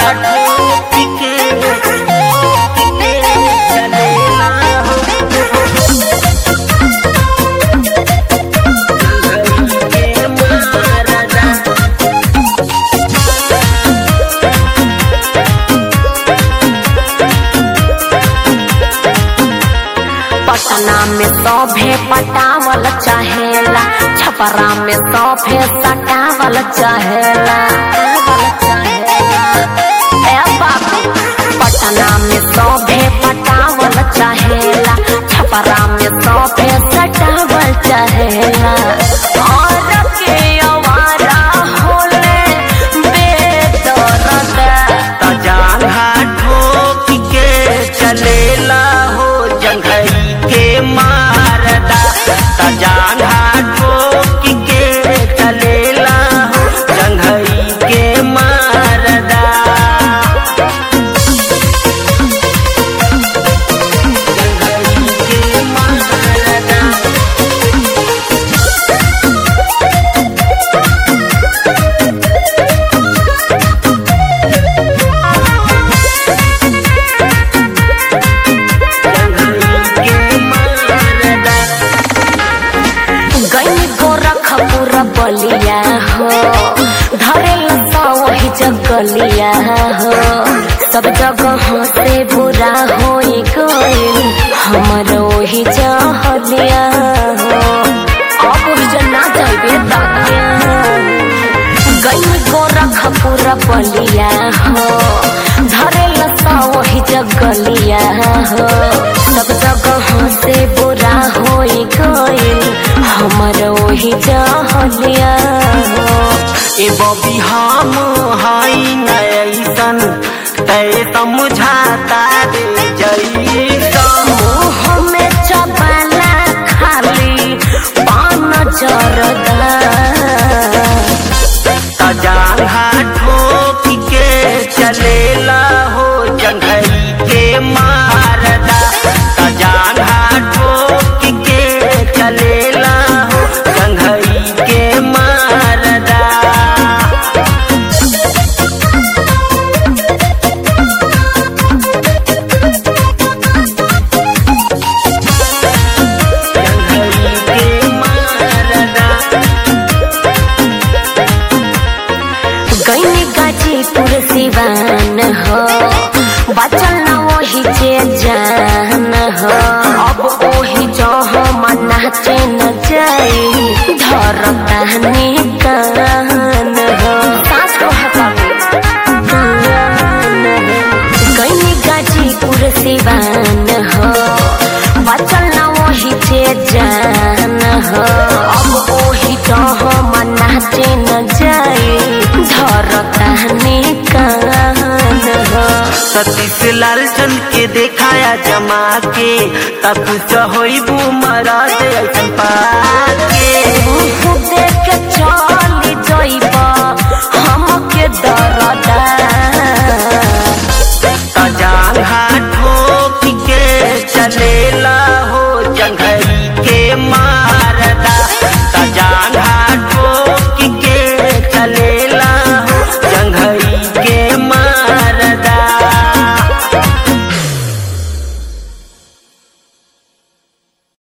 ठोक के के चलेला हो के मारदा पटना में सौभे पटावल चाहेला छपरा में सौभे सटावल चाहेला ए बाबू पटना में सौभे पटावल चाहेला छपरा में सौभे सटावल चाहेला और के अवारा होले बेदर्द तजांगा ठोक के चलेला हो जंघई के मारदा तजांगा ठोक के चलेला हो जंघई के मारदा जंघई के मारदा के मारदा गई गोरखपुर बलिया हो धरे लता वही जगलिया हो सब जगह से बुरा हो गइल हमर वही जहलिया हो अब वही जना जाइबे दादिया गई गोरखपुर बलिया हो धरे लता वही जगलिया हो सब जगह से बुरा हो गइल हमर वही जहलिया हो ए बबी हम हाई नैसन तय समझाता दे जैसन मुँह में चबाला खाली पान जरदा तजांगा ठोक के चलेला हो जंघई के मारदा तजांगा ठोक के चलेला हो जंघई के मारदा जंघई के मारदा गई गाजीपुर सिवान हो बचल न वही जे जान हो अब वही जो हम नाचे न जाई धर कहनी कान हो सास को गई गाजीपुर सिवान हो बचल न वही जे जान हो अब वही तो हम नाचे न जाई धर कहनी कान हो सतीश लाल चंद के देखाया जमा के तब होई बू मरा ऐसन पाके